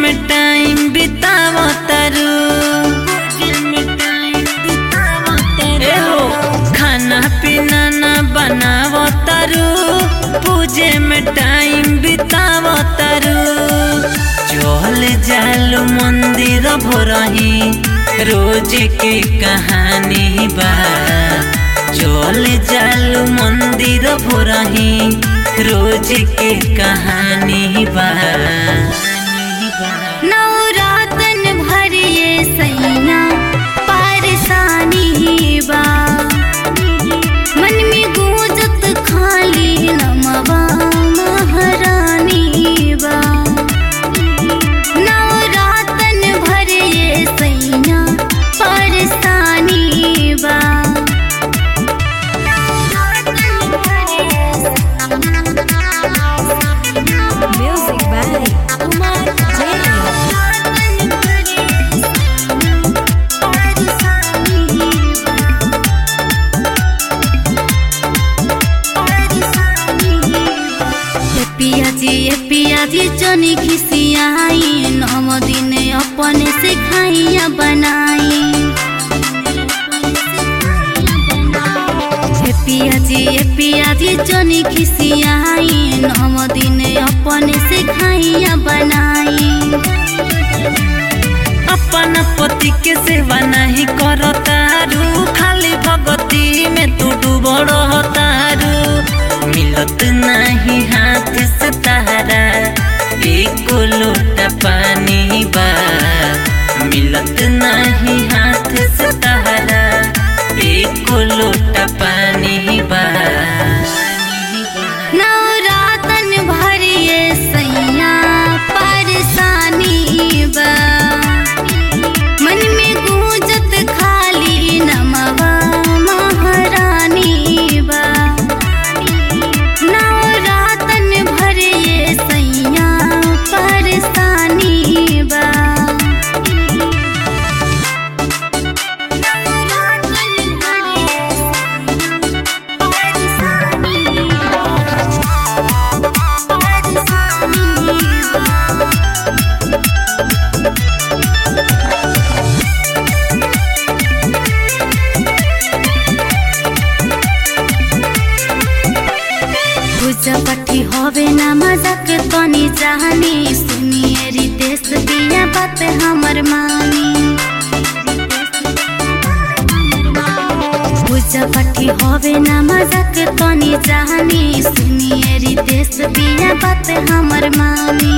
में टाइम बितावो तारू ए हो खाना पीना ना बनावो तारू पूजे में टाइम बितावो तारू चल जालू मंदिर भोरही रोज के कहानी बा चल जालू मंदिर भोरही रोज के कहानी बा नवरातन भरिए सैया पारसानी बा मन में गूंजत खाली नमवा महारानी बा नवरातन भरिए सैया पारसानी बा Music by Kumar Jain. ए पियाजी ए पियाजी जनी खिसियाई नम दिन अपने से खाइया बनाई ए पियाजी ए पियाजी जनी खिसियाई नम दिन अपने से खाइया बनाई अपन पति के सेवा नहीं करो तारू खाली भगती में तू डूबड़ तारू मिलत नहीं हाथ से तारा एक लोटा पानी बा मिलत नहीं हाथ से तारा एक लोटा पानी बा नवरातन भरिए सैया परसानी बा मन में गूंजत खाली नमवा महारानी बा नवरातन भरिए सैया परसानी बा पूजा पट्टी होवे ना मजाक तनी जानी सुनिए रितेश दिया बात हमर मानी पूजा पट्टी होवे ना मजाक तनी जानी सुनिए रितेश दिया बात हमर मानी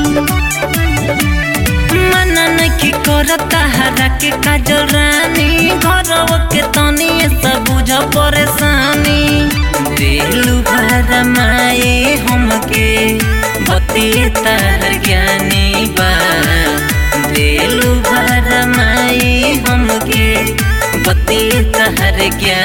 मनन की करता हरा के काजल रानी घरव के तनी सब बुझ परेशानी दिलु भर माए हमके बतिए तार ज्ञानी बा दिलु भर माए हमके बतिए तार ज्ञानी